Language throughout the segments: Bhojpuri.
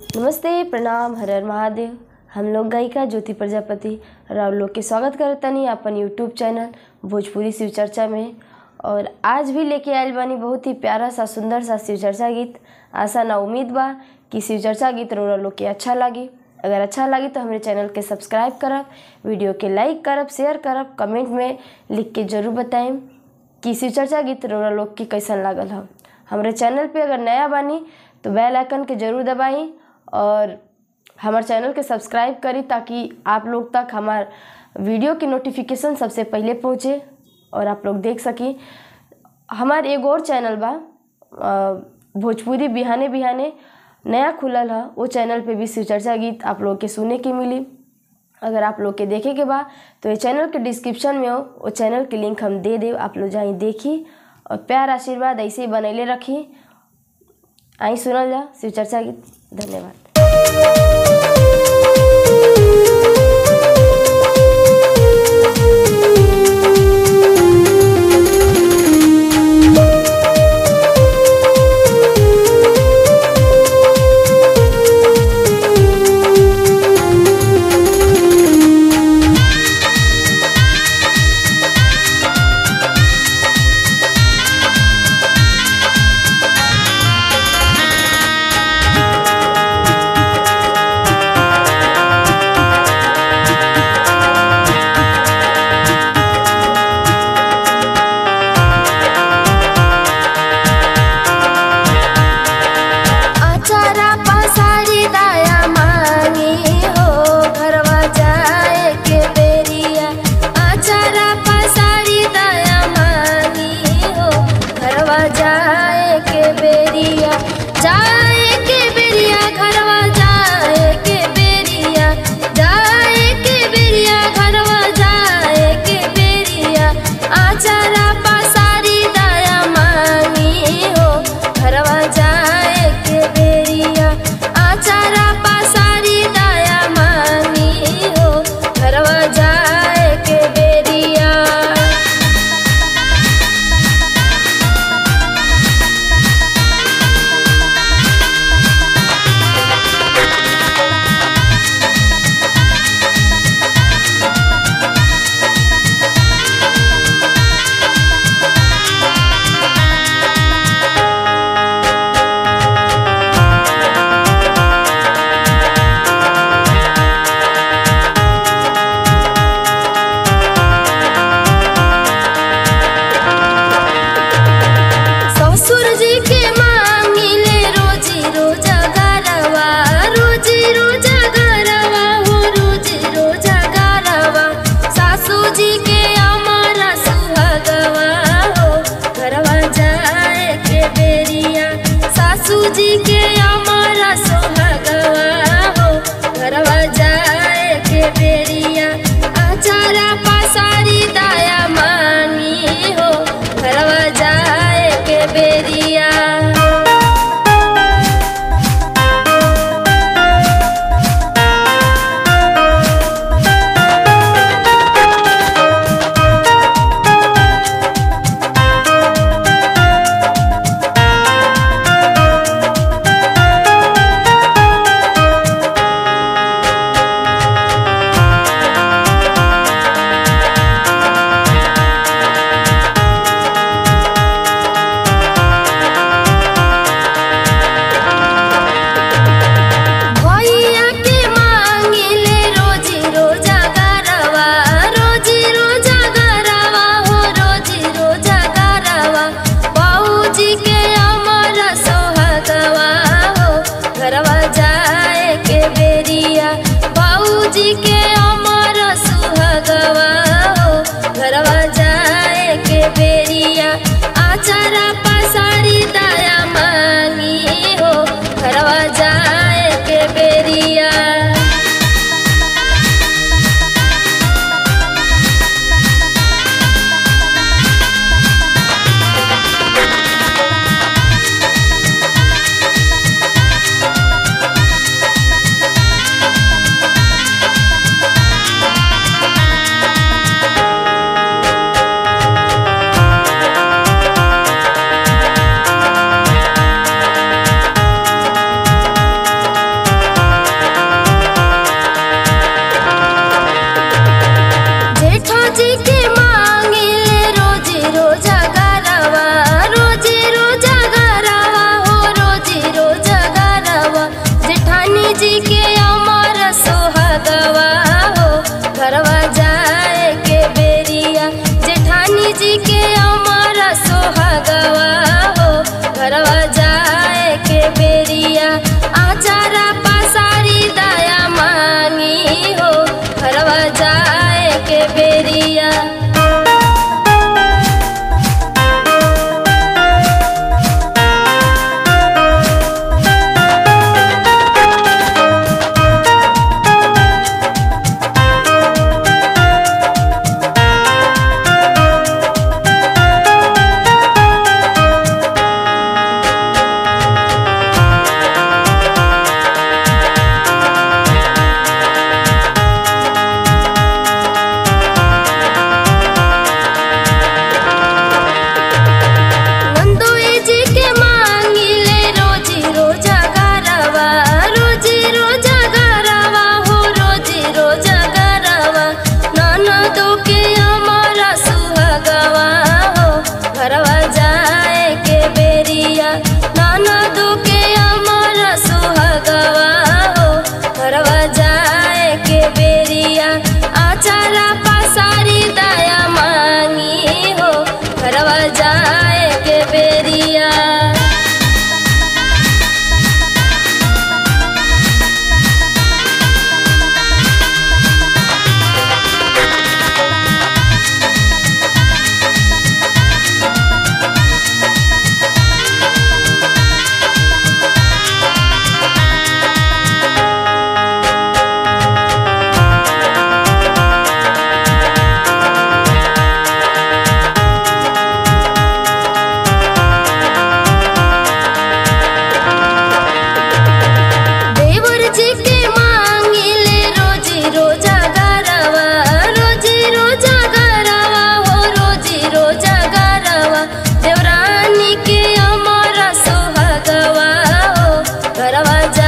नमस्ते प्रणाम हर हर महादेव हम लोग गायिका ज्योति प्रजापति और आप लोग के स्वागत करतनी अपन यूट्यूब चैनल भोजपुरी शिव चर्चा में और आज भी लेके आयल बानी बहुत ही प्यारा सा सुंदर सा शिव चर्चा गीत आशा ना उम्मीद बा कि शिव चर्चा गीत रोरा लोग के अच्छा लगी अगर अच्छा लगी तो हमारे चैनल के सब्सक्राइब करब वीडियो के लाइक करब शेयर करब कमेंट में लिख के जरूर बताएं कि शिव चर्चा गीत रोरा लोग के कैसन लागल ह हमारे चैनल पे अगर नया बानी तो बेल आइकन के जरूर दबाई और हमारे चैनल के सब्सक्राइब करी ताकि आप लोग तक हमार वीडियो की नोटिफिकेशन सबसे पहले पहुँचे और आप लोग देख सकी हमार एगो और चैनल बा अ, भोजपुरी बिहाने बिहाने नया खुलल है वो चैनल पे भी शिव चर्चा गीत आप लोग के सुने के मिली अगर आप लोग के देखे के बा तो ये चैनल के डिस्क्रिप्शन में हो वो चैनल के लिंक हम दे देव आप लोग जाई देखी और प्यार आशीर्वाद ऐसे ही बनैले रखी आई सुनल जा शिव चर्चा गीत धन्यवाद रे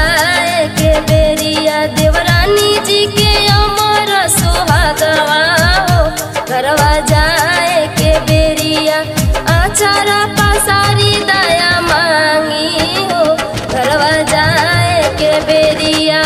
जाए के बेरिया देवरानी जी के अमर सुहागवा हो घरवा जाए के बेरिया आचारा पसारी दया मांगी हो घरवा जाए के बेरिया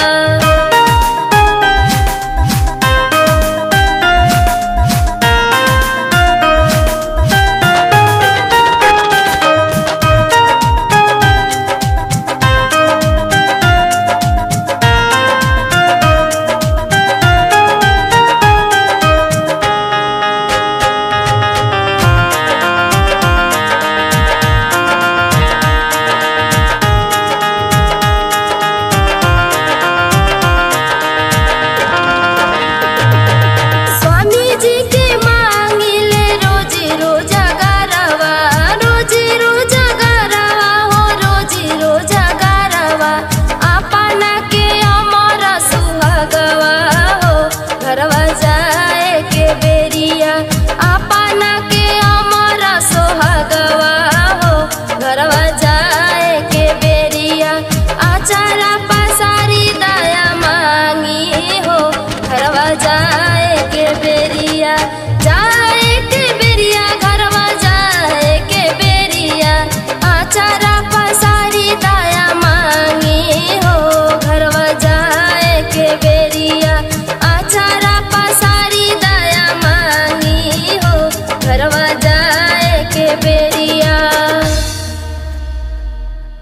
स्वामी जी के मांगिले रोज रोजा गरवा रोज रोजा गरवा हो रोज रोजा गरवा अपना के अमर सुहागवा हो घरवा जाए के बेरिया अपना के अमर सुहागवा हो घरवा जाए के बेरिया आचारा पसारी दया मांगी हो घरवा जाए के बेरिया जाए के बेरिया घरवा जाए के बेरिया आचारा पसारी दया मांगी हो घरवा जाए के बेरिया आचारा पसारी दया मांगी हो घरवा जाए के बेरिया